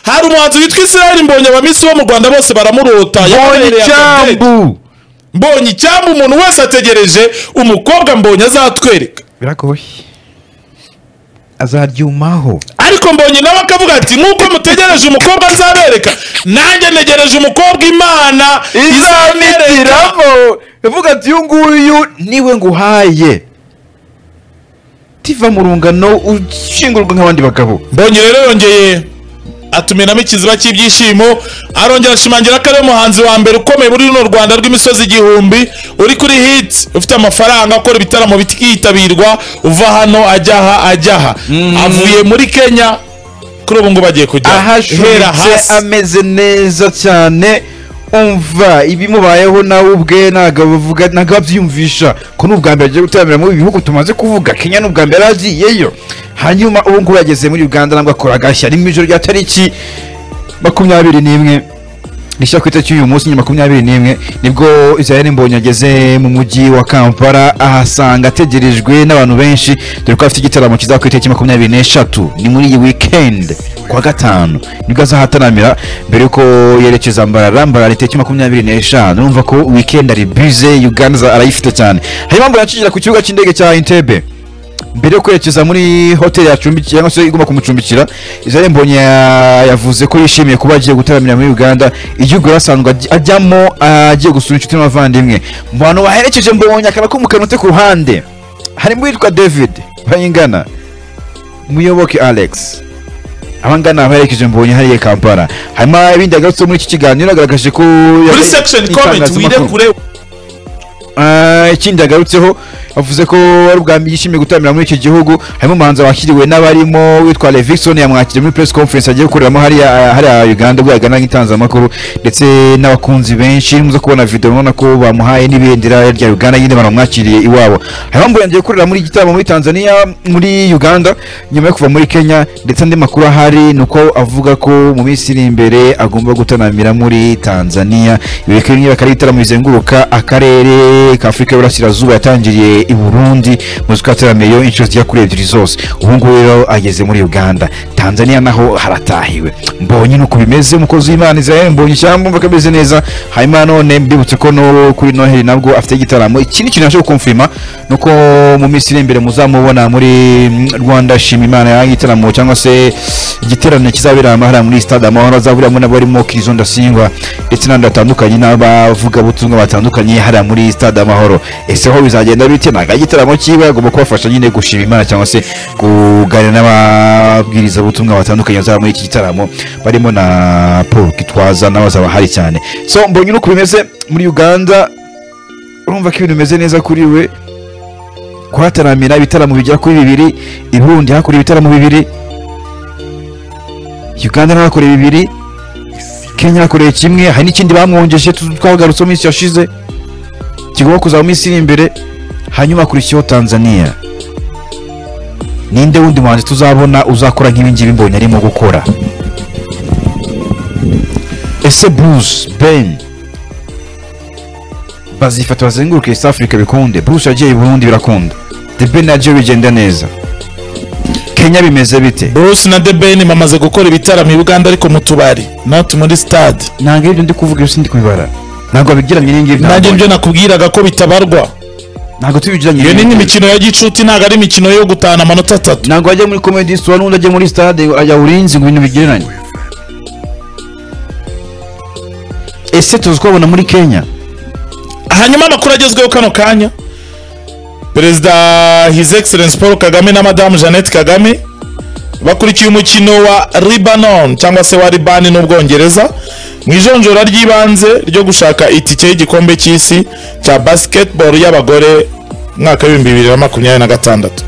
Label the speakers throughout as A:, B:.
A: hari umuhanzi witwa israel mbonye abamisi bo mu rwanda bose baramurota
B: mbonye
A: yababereye akabyiniriro.
B: icyambu
A: mbonye icyambu umuntu wese ategereje umukobwa mbonye azatwereka
B: biragoye azaryumaho
A: ariko mbonye nawe akavuga ati nk'uko mutegereje umukobwa nzabereka nanjye negereje umukobwa imana izamwereka
B: izamitiramo yavuga ati uyu nguyu niwe nguhaye tiva mu rungano ushingurwa nk'abandi bagabo
A: mbonye rero yongeye atumiramo ikiziba cy'ibyishimo arongera ashimangira ko ari we muhanzi wa mbere ukomeye muri runo rwanda rw'imisozi igihumbi uri kuri hiti ufite amafaranga akora ibitaramo bikitabirwa uva hano ajyaha ajyaha avuye muri kenya kuri ubu ngubu agiye kujya hera
B: ahashuritse
A: hasi
B: ameze neza cyane umva ibimubayeho nawe ubwe ntabwo bavuga ntabwo babyiyumvisha ko ni ubwa mbere agiye gutaramira mu bihugu tumaze kuvuga kenya ni ubwa mbere agiyeyo hanyuma ubu ngubu yageze muri uganda nabwo akora agashya ni mu ijoro rya tariki makumyabiri n'imwe rishya ku itariki y'uyu munsi nyuma makumyabiri n'imwe nibwo israel mbonye ageze mu mujyi wa kampala ahasanga ategerejwe n'abantu benshi dore ko afite igitaramo kizaba ku itariki makumyabiri n'eshatu ni muri iyi weekend ku wa gatanu nibwo azahataramira mbere yuko yerekeza mbarara mbarara itariki makumyabiri n'eshanu urumva ko weekend ari bize uganda za- arayifite cyane hanyuma mbona yacinjira ku kibuga cy'indege cya entebbe mbere yo kwerekeza muri hoteli yacumbikiye cyangwa se igomba kumucumbikira israel mbonye ya- yavuze ko yishimiye kuba agiye gutaramira muri uganda igihugu yari asanzwe ajy- ajyamo agiye gusura inshuti n'abavandimwe mu bantu baherekeje mbonye akaba kumukanute ku ruhande harimo uwitwa david bayingana muyoboke alex abangana abaherekeje mbonye hariya i kampala harimo ibindi yagarutse muri iki kiganiro agaragaje ko
A: muri
B: yabaye
A: section comment wire
B: itangazamakuru.
A: kure
B: Ah, ikindi yagarutseho avuze ko ari ubwa mbere yishimiye gutaramira muri iki gihugu harimo umuhanzi wakiriwe n'abarimo witwa Levixon yamwakiriye muri press conference agiye gukoreramo hariya hariya Uganda ubwo yagana nk'itangazamakuru ndetse n'abakunzi benshi muze kubona video mubona ko bamuhaye n'ibendera rya Uganda nyine baramwakiriye iwabo harimo mbonye agiye gukorera muri igitaramo muri Tanzania muri Uganda nyuma yo kuva muri Kenya ndetse andi makuru ahari ni uko avuga ko mu minsi iri imbere agomba gutanamira muri Tanzania ibi bikaba niba ari ibitaramo bizenguruka akarere ka Afurika y'Uburasirazuba yatangiriye i Burundi mu ziko yataramiyeyo inshuro zigera kuri ebyiri zose ubu ngubu rero ageze muri Uganda Tanzania naho haratahiwe mbonye nuko bimeze umukozi w'Imana Israel mbonye cyangwa mvuga kameze neza hanyuma na none mbibutse ko no kuri Noheli nabwo afite igitaramo ikindi kintu nashobora kumfirima ni uko mu minsi iri imbere muzamubona muri mm, Rwanda shima Imana ya igitaramo cyangwa se igiterane kizabera amahara muri stade amahoro azaburiramo n'abarimo Kirizo Ndasingwa ndetse n'abandi batandukanye n'abavugabutumwa batandukanye hariya muri stade amahoro ese ho bizagenda bite ntabwo ari igitaramo cyiwe agomba kubafasha nyine gushima imana cyangwa se kuganira n'ababwirizabutumwa batandukanye bazaba muri iki gitaramo barimo na paul gitwaza nawe azaba ahari cyane so mbonye uko bimeze muri uganda urumva ko ibintu bimeze neza kuri we kuhataramira ibitaramo bigera kuri bibiri i burundi hakorera ibitaramo bibiri uganda nawe hakorera bibiri kenya yakoreye kimwe hari n'ikindi bamwongeje tu- twagarutse mu minsi yashize kigomba kuzaba mu minsi iri imbere hanyuma akurikiyeho tanzania ninde wundi muhanzi tuzabona uzakora nk'ibingibi mbonye arimo gukora ese bruce ben bazifata bazenguruke east africa bikunde bruce yagiye i burundi birakunda the ben yagiye bigenda neza kenya bimeze bite
A: Bruce na The Ben bamaze gukora ibitaramo i Uganda ariko mu tubari not muri stade
B: ntabwo ibyo ndi kuvuga ibyo sindi kubibara ntabwo bigeranye n'ingibyo
A: nanjye ibyo nakubwiraga ko bitabarwa
B: ntabwo tubigeranye
A: iyo ni imikino ya gicuti ntabwo ari imikino yo gutahana amanota atatu
B: ntabwo ajya muri komedi sitowa n'undi ajya muri sitade ajya urinzi ngo ibintu bigereranye ese tuzi kubabona muri kenya
A: hanyuma amakuru agezweho kano kanya perezida his excellence paul kagame na madamu jeannette kagame bakurikiye umukino wa libanon cyangwa se wa libani n'ubwongereza mu ijonjora ry'ibanze ryo gushaka itike y'igikombe cy'isi cya basketball y'abagore mwaka w'ibihumbi bibiri na makumyabiri na gatandatu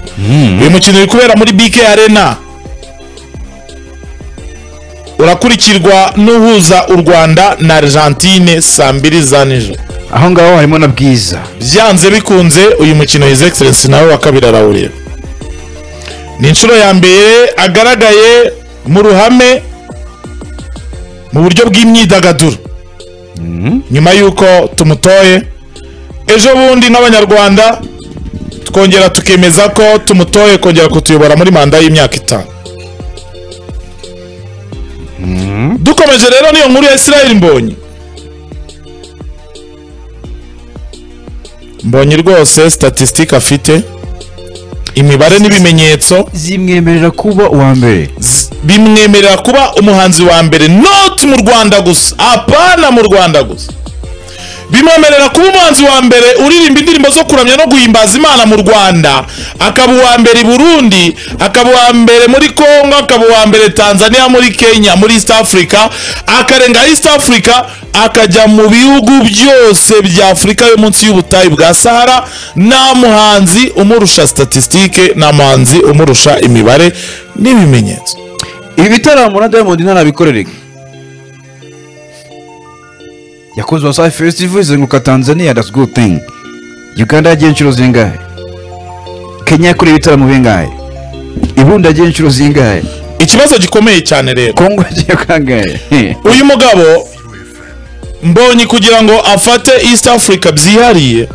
A: uyu mukino uri kubera muri bk arena urakurikirwa n'uhuza u rwanda na argentine saa mbiri za nijoro
B: aho ngaho harimo na bwiza
A: byanze bikunze uyu mukino his excellence nawe wa kabiri arawureba ni inshuro ya mbere agaragaye mu ruhame mu buryo bw'imyidagaduro nyuma y'uko tumutoye ejo bundi n'abanyarwanda twongera tukemeza ko tumutoye kongera kutuyobora muri manda y'imyaka itanu dukomeje rero niyo nkuru ya israel mbonye mbonye rwose statisitike afite imibare n'ibimenyetso
B: zimwemerera kuba uwa mbere
A: z- bimwemerera kuba umuhanzi wa mbere not mu rwanda gusa apana mu rwanda gusa bimwemerera kuba umuhanzi wa mbere uririmba indirimbo zo kuramya no guhimbaza imana mu rwanda akaba uwa mbere i burundi akaba uwa mbere muri congo akaba uwa mbere tanzania muri kenya muri east africa akarenga east africa akajya mu bihugu byose bya afurika yo munsi y'ubutayu bwa sahara nta muhanzi umurusha statisitike nta muhanzi umurusha imibare n'ibimenyetso
C: ibi bitaramo na diamond ntanabikorerega
B: yakoze wasafi festival izenguruka tanzania that's good thing uganda yagiye inshuro zingahe kenya yakoreye ibitaramo bingahe ibundi yagiye inshuro zingahe
A: ikibazo gikomeye cyane rero
B: kongo yagiye kangahe
A: uyu mugabo mbonye kugira ngo afate east africa byihariye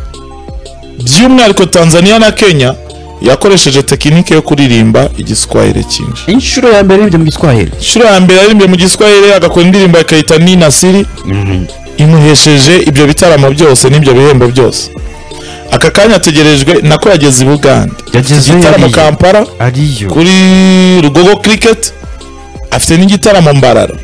A: by'umwihariko tanzania na kenya yakoresheje tekinike yo kuririmba igiswahili cyinshi
C: inshuro ya mbere n'ibyo mu giswahili
A: inshuro ya mbere yaririmbye mu giswahili agakora indirimbo akayita ninasiri imuhesheje ibyo bitaramo byose n'ibyo bihembo byose aka kanya ategerejwe nako yageze i bugande
B: Yagezeyo
A: igitaramo
B: yariye.
A: kampala
B: ariyo
A: kuri rugogo cricket afite n'igitaramo mbarara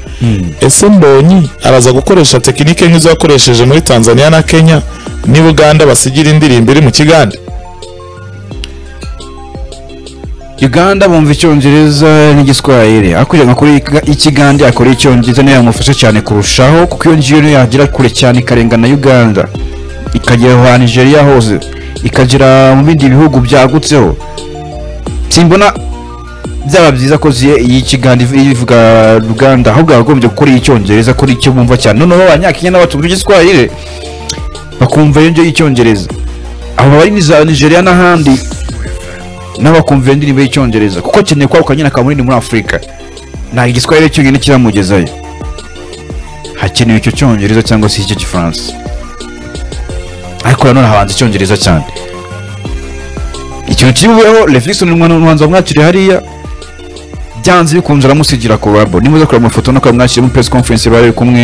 A: ese mbonyi araza gukoresha tekinike nk'izo yakoresheje muri tanzania na kenya n'i buganda basigira indirimbo iri mu kigande
B: uganda bumva icyongereza n'igiswahili akurira nka kuri ikigande akora icyongereza niyo yamufasha cyane kurushaho kuko iyo ngiyo niyo yagera kure cyane ikarenga na uganda ikagera aho nigeria hose ikagera mu bindi bihugu byagutseho simbona byaba byiza ko ziye iyi kigande iv- ivuga uganda ahubwo yakagombye gukora iy'icyongereza kuri icyo bumva cyane noneho abanyakenya n'abatumva igiswahili bakumva iyo ngiyo y'icyongereza abo bari ni za nigeria n'ahandi n'abakumvira indirimbo y'icyongereza kuko akeneye kwaguka nyine akaba munini muri afurika nta igiswahili cyonyine kiramugezayo hakenewe icyo cyongereza cyangwa se icyo gifaransa ariko nanone habanza icyongereza cyane ikintu kibubeho refixon umwanzi wamwakiriye hariya byanze bikunze aramusigira kolabo nimuze kureba amafoto no kureba mwakiriye muri press conference bari kumwe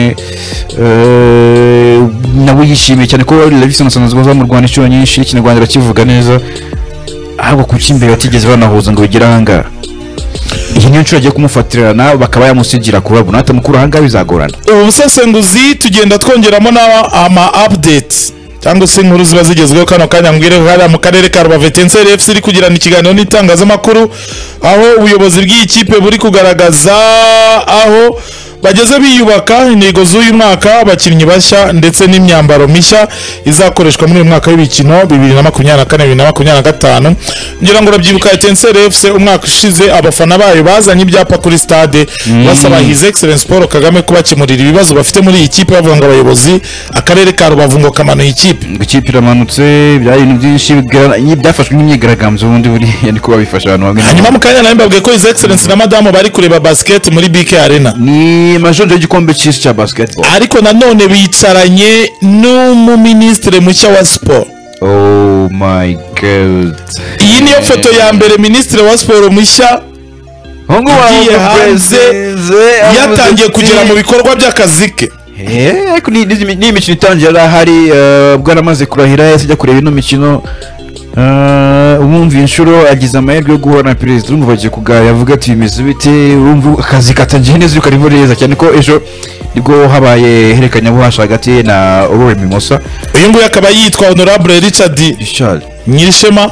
B: eh, nawe yishimiye cyane ko refixon asanzwe aza mu rwanda inshuro nyinshi ikinyarwanda arakivuga neza ahubwo kuki imbere batigeze banahuza ngo bigere ahangaha iyi niyo nshuro agiye kumufatirana bakaba yamusigira kurabo natwe mukuru ahangaha bizagorana
A: ubu busesenguzi tugenda twongeramo n'ama ama updates cyangwa se inkuru ziba zigezweho kano kanya mbwire ko hariya mu karere ka rubavu etenseri fc iri kugirana ikiganiro n'itangazamakuru aho ubuyobozi bw'iyi kipe buri kugaragaza aho bageze biyubaka intego z'uyu mwaka abakinnyi bashya ndetse n'imyambaro mishya izakoreshwa muri uyu mwaka w'imikino bibiri na makumyabiri na kane bibiri na makumyabiri na gatanu ngira ngo urabyibuka etenseri fc umwaka ushize abafana bayo bazanye ibyapa kuri stade basaba his excellence paul kagame kubakemurira ibibazo bafite muri iyi kipe bavuga ngo abayobozi akarere ka rubavu ngo kamanuye ikipe
B: ngo ikipe iramanutse byari ibintu byinshi bigaragara- byafashwe nk'imyigaragambyo ubundi buriya ni ko babifasha ahantu hamwe na hamwe.
A: hanyuma mu kanya nawe mbabwiye ko his excellence na madamu bari kureba basket muri bk arena
B: ni majonje y'igikombe cy'isi cya basketball
A: ariko nanone bicaranye n'umuminisitiri mushya wa siporo
B: oh my god
A: iyi niyo foto ya mbere minisitiri wa siporo mushya
B: ahubwo
A: yagiye hanze, yatangiye kugera mu bikorwa by'akazi ke
B: ariko ni- ni ni imikino itangiye yari ahari eh, ubwo yaramaze kurahira yahise ajya kureba ino mikino eh, umwumva iyi nshuro agize amahirwe yo guhura na perezida urumva bagiye kuganira avuga ati bimeze bite urumva akazi katangiye neza ariko karimo neza cyane ko ejo nibwo habaye herekanyabuhasha hagati ye na aurore mimosa
A: uyu nguyu akaba yitwa honorable richard
B: richard
A: nyirishema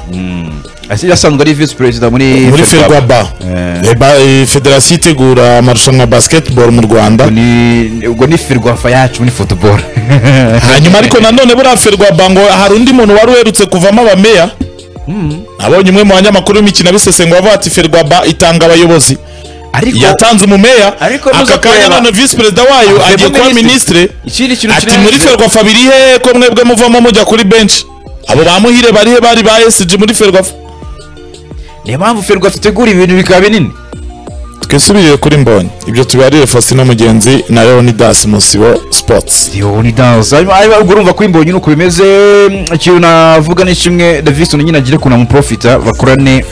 B: Ese yasanzwe ari visi perezida muri
A: muri
B: Ferwafa.
A: ferwaba
B: Eh.
A: Eba- eh, federasiyo itegura amarushanwa ya basketball mu rwanda
B: Ubwo ni- ubwo ni ferwafa yacu muri football
A: hanyuma ariko nanone buriya ferwaba ngo hari undi muntu wari uherutse kuvamo abameya abonye umwe mu banyamakuru b'imikino abisesengura avuga ati ferwaba itanga abayobozi
B: ariko
A: yatanze umumeya
C: Ariko muze
A: aka kanya
C: kureba.
A: none visi perezida wayo
C: Avemo
A: agiye kuba
C: minisitiri.
A: minisitiri
C: ikindi kintu
A: ati
C: kirenze-
A: muri ferwafa biri hehe ko mwebwe muvamo mujya kuri benshi abo bamuhire bari he bari ba esiji muri ferwafa
B: niyo mpamvu ferwafa itegura ibintu bikaba binini
A: twisubirire kuri mbonyi ibyo tubiharire fasino mugenzi na leonidas musibo sports
B: ni danse hanyuma ubwo urumva ko imbonyi nuko bimeze mm, ikintu navuga ni kimwe davison nyine agire ukuntu amuprofita bakorane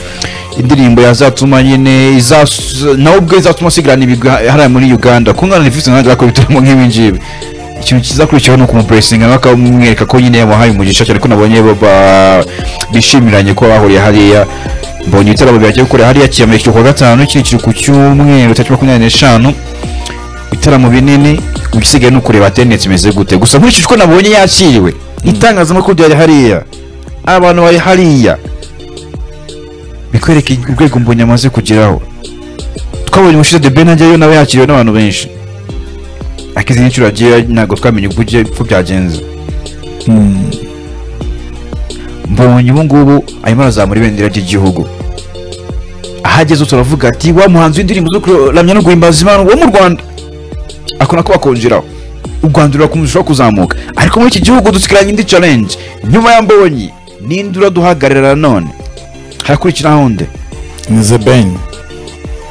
B: indirimbo yazatuma nyine izas- nawe ubwo izatuma asigarana ibigwi ha- hariya muri uganda kungana na visi ntabwo akora ibitaramo nk'ibi ngibi ikintu kizakurikiyeho ni ukumupuresinga nawe akamwereka ko nyine yamuhaye umugisha cyane ko nabonye ba- ba- bishimiranye ko bahuriye hariya mbonye ibitaramo byagiye gukora hariya kiyamuriye ku wa gatanu kiri kiri ku cyumweru tariki makumyabiri n'eshanu ibitaramo binini igisigaye ni ukureba tendensi imeze gute gusa nkurikije uko nabonye yakiriwe itangazamakuru ryari hariya abantu bari hariya bikwereka urwego mbonye amaze kugeraho twabonye umushize de benajyayo nawe yakiriwe n'abantu benshi ariko izindi nshuro yagiye ntabwo twamenye uko ugiye- uko byagenze mbonye ubu ngubu arimo arazamura ibendera ry'igihugu ahageze turavuga ati wa muhanzi w'indirimbo zo kuramya no guhimbaza imana wo mu rwanda ako nako bakongeraho u rwanda rurakomeza kuzamuka ariko muri iki gihugu dusigaranye indi challenge nyuma ya mbonyi ninde uraduhagarara none harakurikiraho undi
A: ni the ben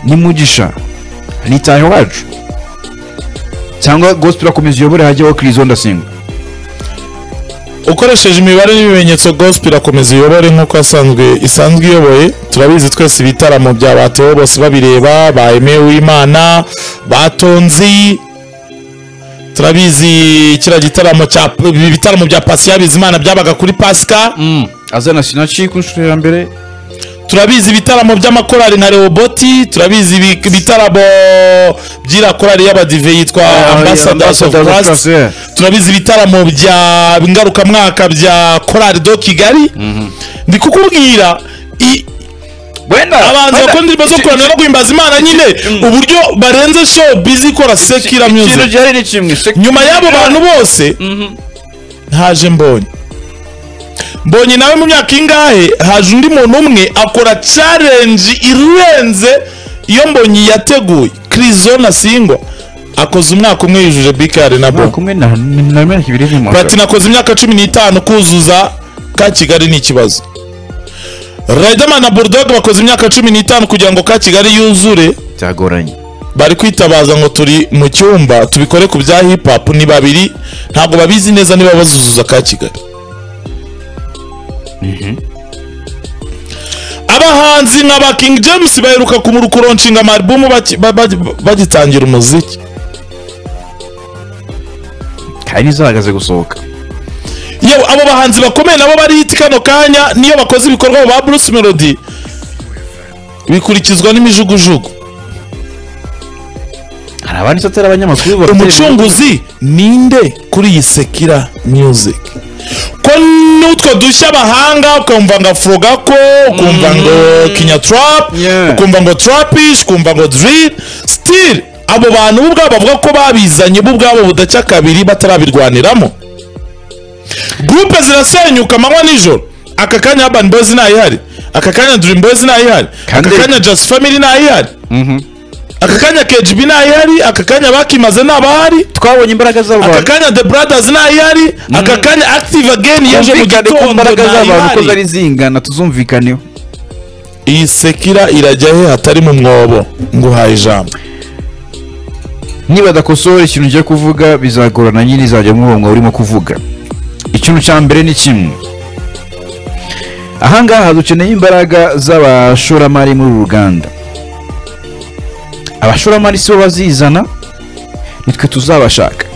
B: ni mugisha ni tayo wacu cyangwa gospel akomeza uyobore hajyaho kirizo ndasenga
A: ukoresheje imibare n'ibimenyetso gospel akomeza uyobore nk'uko asanzwe isanzwe iyoboye turabizi twese ibitaramo bya batewo bose babireba ba Aimé Uwimana batonzi turabizi kiriya gitaramo cya ibitaramo bya Patient Bizimana byabaga kuri Pasika
B: azana sinaci ku nshuro ya mbere
A: turabizi ibitaramo by'amakorali na Reoboti turabizi ibi- ibitaramo by'ira korali y'abadive yitwa Ambassadors of Christ turabizi ibitaramo bya ngarukamwaka bya korali do kigali ndi kukubwira i- abahanzi bakora indirimbo zo kuramya no guhimbaza imana nyine uburyo barenze show bizi ikora sekira music
B: gihari ni kimwe
A: nyuma y'abo bantu bose ntaje mbonye mbonye nawe mu myaka ingahe haje undi muntu umwe akora challenge irenze iyo mbonye yateguye kirizona singwa akoze umwaka umwe yujuje bikari na bobo
B: kumwe na na myaka ibiri ni
A: platini akoze imyaka cumi n'itanu kuzuza ka kigali ni ikibazo riderman na bulldog bakoze imyaka cumi n'itanu kugira ngo ka kigali yuzure
B: byagoranye
A: bari kwitabaza ngo turi mu cyumba tubikore ku bya hip hop ni babiri ntabwo babizi neza niba bazuzuza ka kigali abahanzi nka ba king james baheruka kumurukuronshinga amarubumu baki- ba- ba- bagitangira umuziki
B: hari n'izahagaze gusohoka
A: yewe abo bahanzi bakomeye nabo bari hiti kano kanya niyo bakoze ibikorwa ba Bruce Melody bikurikizwa n'imijugujugu
B: hari abandi satara abanyamakuru bafite
A: umucunguzi ninde kuri iyi sekira music ko n'utwo dushya bahanga ukumva ngo afro gako ukumva ngo kinya trap
B: Yeah.
A: ukumva ngo trapish ukumva ngo drill still abo bantu bo ubwabo bavuga ko babizanye bo ubwabo budacya kabiri batarabirwaniramo gurupe zirasenyuka amanywa nijoro aka kanya urban boys ntayihari aka kanya dream boys ntayihari aka
B: Kandi-
A: kanya just family ntayihari
B: Mhm.
A: aka kanya kgb ntayihari aka kanya bakimaze ntabahari
B: twabonye imbaraga
A: aka
B: z'abantu
A: kanya the brothers ntayihari aka kanya active again yaje mu
B: kumvikane ko
A: gitondo
B: imbaraga z'abantu uko
A: ntayihari
B: zari zingana tuzumvikaneho
A: iyi sekira irajya he hatari mu mwobo nguhaye ijambo
B: niba adakosora ikintu ugiye kuvuga bizagorana nyine izajya muri uwo mwuga urimo kuvuga ikintu cya mbere ni kimwe ahangaha dukeneye imbaraga z'abashoramari muri uru ruganda abashoramari si bo bazizana nitwe tuzabashaka